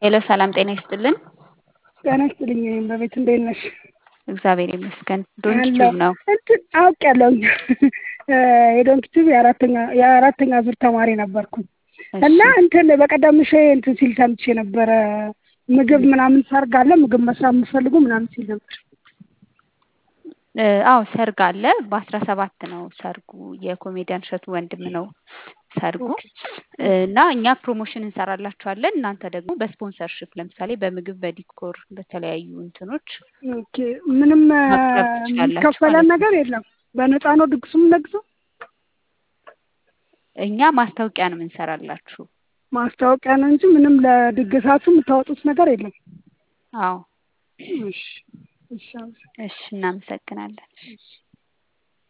ሄሎ ሰላም ጤና ይስጥልን። ጤና ይስጥልኝ። እኔም በቤት እንዴት ነሽ? እግዚአብሔር ይመስገን። ዶንኪ አለሁ ቲዩብ ነው። እንትን አውቄያለሁ። የዶንኪ ቲዩብ የአራተኛ የአራተኛ ዙር ተማሪ ነበርኩኝ እና እሺ እንትን በቀደም ምሽ እንትን ሲል ሰምቼ ነበረ ምግብ ምናምን ሰርግ አለ ምግብ መስራት የምትፈልጉ ምናምን ሲል ነበር። እ፣ አዎ ሰርግ አለ። በአስራ ሰባት ነው ሰርጉ። የኮሜዲያን እሸቱ ወንድም ነው ሰርጉ ኦኬ እ፣ እና እኛ ፕሮሞሽን እንሰራላችኋለን። እናንተ ደግሞ በስፖንሰርሽፕ ለምሳሌ በምግብ፣ በዲኮር፣ በተለያዩ እንትኖች ኦኬ ምንም እ፣ ማቅረብ ትችላላችሁ የሚከፈለን ማለት ነው። ነገር የለም። በነፃ ነው ድግሱ የምንደግሰው። እኛ ማስታወቂያ ነው የምንሰራላችሁ። ማስታወቂያ ነው እንጂ ምንም ለድግሳችሁ የምታወጡት ነገር የለም። አዎ እሺ እሺ አመሰግናለሁ። እሺ፣ እናመሰግናለን። እሺ